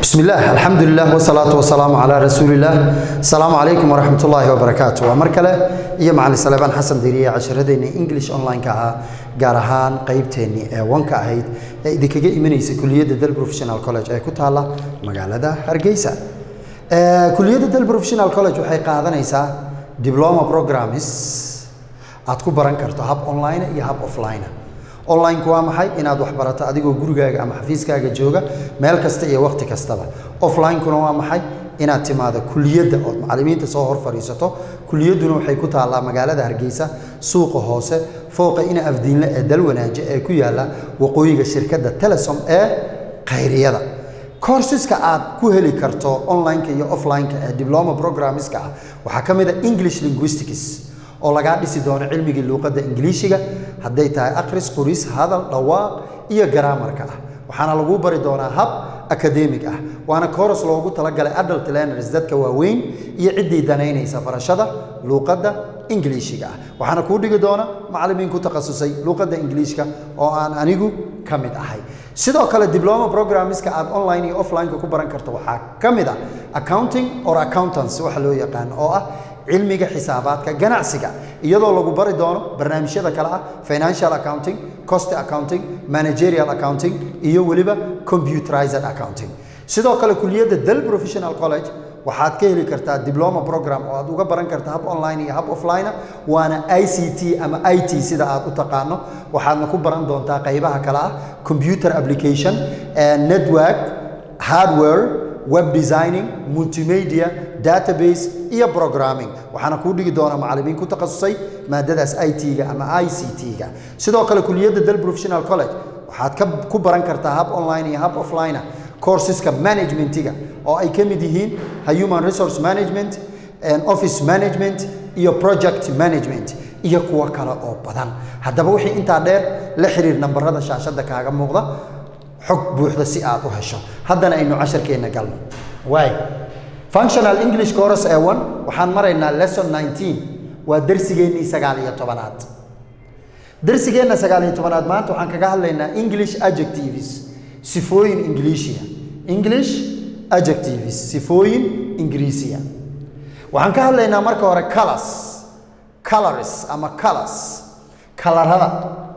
بسم الله الحمد لله والصلاة والسلام على رسول الله السلام عليكم ورحمة الله وبركاته ومركلة iyo macalin salebaan xasan diiriye casharadeenna english online-ka ahaa gaar ahaan qeybteennii ee wanka ahayd ee idinkaga imanaysa kuliyadda del professional college ee ku taalla magaalada hargeysa kuliyadda del professional college waxay qaadanaysaa diploma programmes aad ku baran karto hab online iyo hab offline online-ku waa maxay inaad wax barato adigoo gurigaaga ama xafiiskaaga jooga meel kasta iyo waqti kastaba offline-kuna waa maxay inaad timaado kuliyadda ood macallimiinta soo hor fadhiisato kuliyadduna waxay ku taallaa magaalada hargeysa suuqa hoose fooqa ina afdiinle ee dalwanaaje ee ku yaalla waqooyiga shirkadda telesom ee khayriyada courseska aad ku heli karto online-ka iyo offline-ka ee diploma programmeska ah waxaa ka mid a english linguistics oo lagaa dhisi doono cilmigii luuqadda ingiliishiga hadday tahay akhris qoris hadal dhawaaq iyo garaamarka ah waxaana lagu bari doonaa hab academic ah waana course loogu talagalay adult learners dadka waaweyn iyo ciddii danaynaysa barashada luuqadda ingiliishiga ah waxaana kuu dhigi doona macallimiin ku takhasusay luuqadda ingiliishka oo aan anigu ka mid ahay sidoo kale diploma programmeska aad online iyo offline-ka ku baran karto waxaa ka mid ah accounting or accountants waxa loo yaqaan oo ah cilmiga xisaabaadka ganacsiga iyadoo lagu bari doono barnaamijyada kale ah financial accounting cost accounting managerial accounting iyo weliba computerized accounting sidoo kale kuliyadda del professional college waxaad ka heli kartaa diploma program oo aad uga baran karta hab online iyo hab offline waana i c t ama i t sida aad u taqaano waxaadna ku baran doontaa qaybaha kale ah computer application network hardware web designing multimedia database iyo programming waxaana kuu dhigi doona macallimiin ku takhasusay maadadaas i t-ga ama i c t-ga sidoo kale kuliyadda del professional college waxaad ka ku baran kartaa hab online iyo hab offline courseska managementiga oo ay ka mid yihiin human resource management office management iyo project management iyo kuwo kale oo badan haddaba wixii intaa dheer la xiriir nambarada shaashadda kaaga muuqda xog buuxda si aad u hesho haddana aynu casharkeenna galno waay functional english course ee one waxaan maraynaa lesson 19 waa darsigeennii sagaal iyo tobanaad darsigeenna sagaal iyo tobanaad maanta waxaan kaga hadlaynaa english adjectives sifooyin ingiliishiya english adjectives sifooyin ingiriisiya waxaan ka hadlaynaa marka hore colors colors ama colors kalarada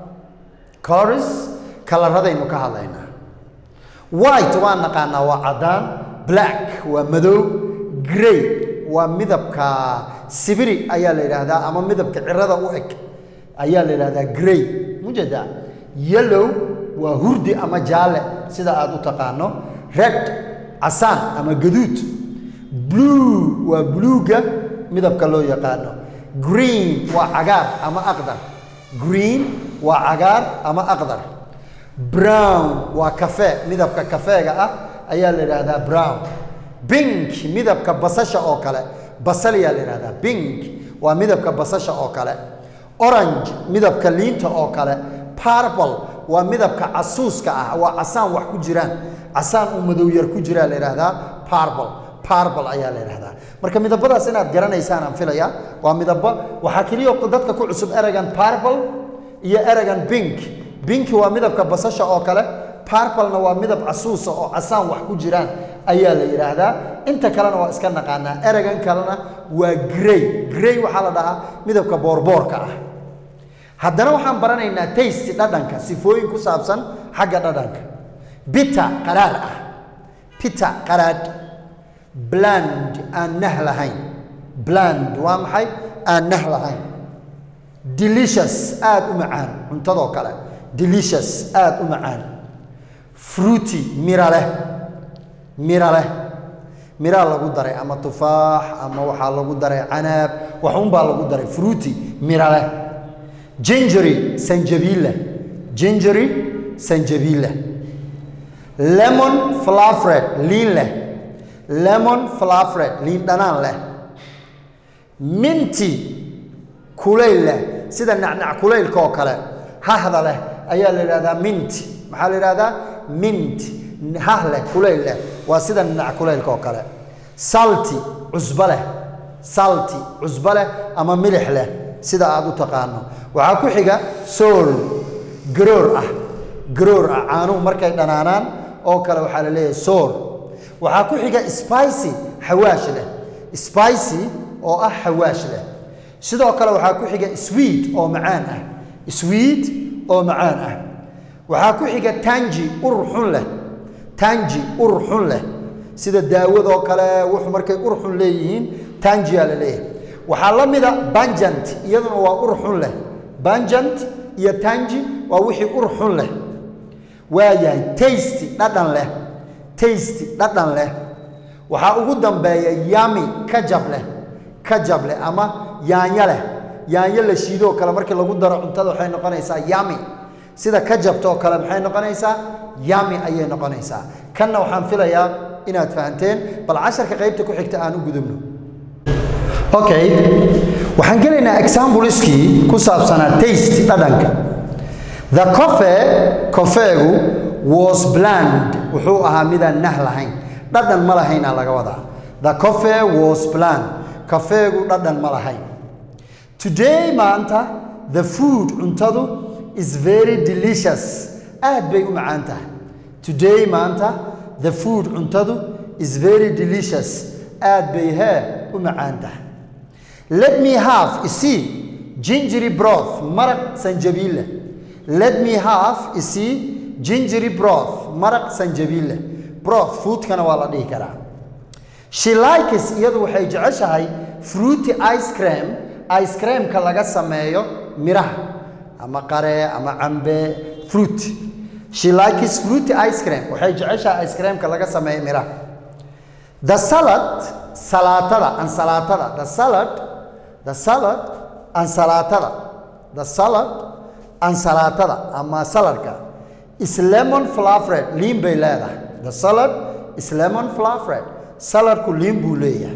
colors kalaradaynu ka hadlaynaa white waa naqaanaa waa caddaan black waa madow grey waa midabka sibiri ayaa la yidhaahdaa ama midabka cirada u eg ayaa la yidhahdaa grey mujeda yellow waa hurdi ama jaalle sida aad u taqaano red casaan ama gaduud blue waa bluuga midabka loo yaqaano green waa cagaar ama aqdar green waa cagaar ama aqdar brown waa kafee midabka kafeega ah ayaa la yidhaahdaa brown bink midabka basasha oo kale basaliyaa la yidhahdaa bink waa midabka basasha oo kale orange midabka liinta oo kale purple waa midabka casuuska ah waa casaan wax ku jiraan casaan uu madow yar ku jiraa la yidhaahdaa purple purple ayaa la yidhahdaa marka midabadaas inaad garanaysaan aan filayaa waa midaba waxaa keliya dadka ku cusub eragan purple iyo eragan bink binki waa midabka basasha oo kale purplena waa midab casuusa oo casaan wax ku jiraan ayaa la yidhaahdaa inta kalena waa iska naqaanaa eragan kalena waa grey grey waxaa la dhahaa midabka boorboorka ah haddana waxaan baranaynaa taste dhadhanka sifooyin ku saabsan xagga dhadhanka bita qaraar ah bita qaraadh bland aan nah lahayn bland waa maxay aan nah lahayn delicious aada u macaan cuntadoo kale delicious aada u macaan fruity mira leh mira leh miraa lagu daray ama tufaax ama waxaa lagu daray canaab waxunbaa lagu daray fruity mira leh gingery sanjabiille gingery sanjabiille lemon flafred liin leh lemon flafred liin dhanaan leh minti kulayl leh sida nacnac kulaylka oo kale hahda leh ayaa la yidhahdaa minti maxaa la yidhahdaa mint hah leh kulayl leh waa sida nacnac kulaylka oo kale salti cusbo leh salti cusbo leh ama milix leh sida aad u taqaano waxaa ku xiga sool garoor ah garoor ah caanuhu markay dhanaanaan oo kale waxaa la leeyahay sool waxaa ku xiga spicy xawaash leh spicy oo ah xawaash leh sidoo kale waxaa ku xiga sweet oo macaan ah sweet oo macaan ah waxaa ku xiga tanji ur xun leh tanji ur xun leh sida daawadoo kale wuxuu markay ur xun leeyihiin tanjiyaa la leeyahay waxaa la mida banjant iyaduna waa ur xun leh banjant iyo tanji waa wixii ur xun leh waayahay tasty dhadhan leh tasty dhadhan leh waxaa ugu dambeeya yami kajab leh kajab leh ama yaanyo leh yaanyo la shiidoo kale markii lagu daro cuntada waxay noqonaysaa yami sida kajabta oo kale maxay noqonaysaa yami ayay noqonaysaa kanna waxaan filayaa inaad fahanteen bal casharka qaybta ku xigta aan u gudubno okay waxaan gelaynaa exambleskii ku saabsanaa taste dhadhanka the coffee kofeegu was bland wuxuu ahaa midaan nah lahayn dhadhan ma lahaynaa laga wadaa the coffee was bland kofeegu dhadhan ma lahayn today maanta the food cuntadu is very delicious aad bay u macaan tahay today maanta the food cuntadu is very delicious aad bay hee u macaan tahay let me have isii gingery broth maraq sanjabiille let me have isii gingery broth maraq sanjabiille broth foodkana waa la dhihi karaa she likes iyadu waxay jeceshahay fruity ice cream ice creamka laga sameeyo miraha ama qaree ama cambe fruit she likes fruity ice cream waxay jeceshahay ice creamka laga sameeyo miraha the salad salaatada ansalaatada the salad the salad ansalaatada the salad ansalaatada ama saladka is lemon flavored liin bay leedahay the salad is lemon flavored saladku liin buu leeyahay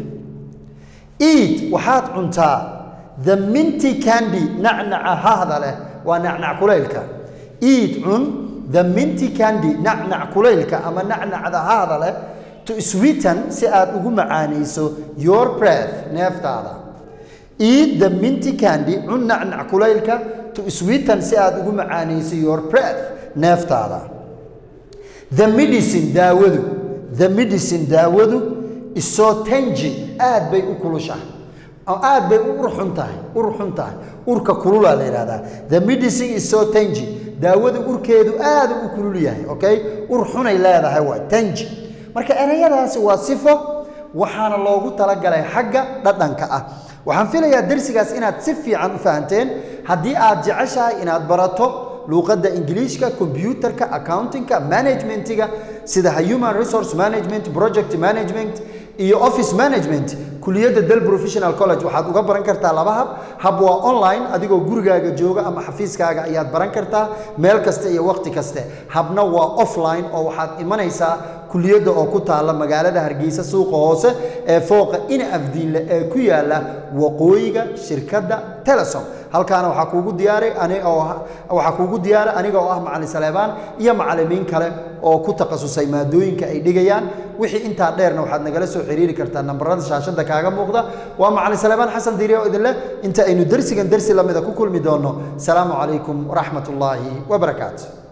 eat waxaad cuntaa the minty candy nacnaca hahda leh waa nacnac kulaylka eat cun the minty candy nacnac kulaylka ama nacnacda hahda leh to sweeten si aad ugu macaanayso your breath neeftaada eat the minty candy cun nacnac kulaylka to sweeten si aad ugu macaanayso your breath neeftaada the medicine daawadu the medicine daawadu is so tangy aad bay u kulushahay aad bay u urxun tahay urxun tahay urka kululaa la yidhahdaa the medicine is so tangy daawada urkeedu aad u kulul yahay okay ur xunay leedahay waa tangy marka erayadaasi waa sifo waxaana loogu talagalay xagga dhadhanka ah waxaan filayaa darsigaas inaad si fiican u fahanteen haddii aad jeceshahay inaad barato luuqadda ingiliishka combyutarka accountingka managementiga sida human resource management project management iyo office management kuliyadda del professional college waxaad uga baran kartaa laba hab hab waa online adigoo gurigaaga jooga ama xafiiskaaga ayaad baran kartaa meel kasta iyo waqti kaste habna waa offline oo waxaad imanaysaa kuliyadda oo ku taalla magaalada hargeysa suuqa hoose ee fooqa ina afdiinle ee ku yaalla waqooyiga shirkadda telesom halkaana waxaa kuugu diyaaray ani oo waxaa kuugu diyaaray aniga oo ah macalin saleebaan iyo macalimiin kale oo ku takhasusay maadooyinka ay dhigayaan wixii intaa dheerna waxaad nagala soo xiriiri kartaa nambarada shaashadda kaaga muuqda waa macalin saleebaan xasan diiriye oo idin leh inta aynu dersigan dersi lamida ku kulmi doonno salaamu calaykum waraxmat ullaahi wabarakaatu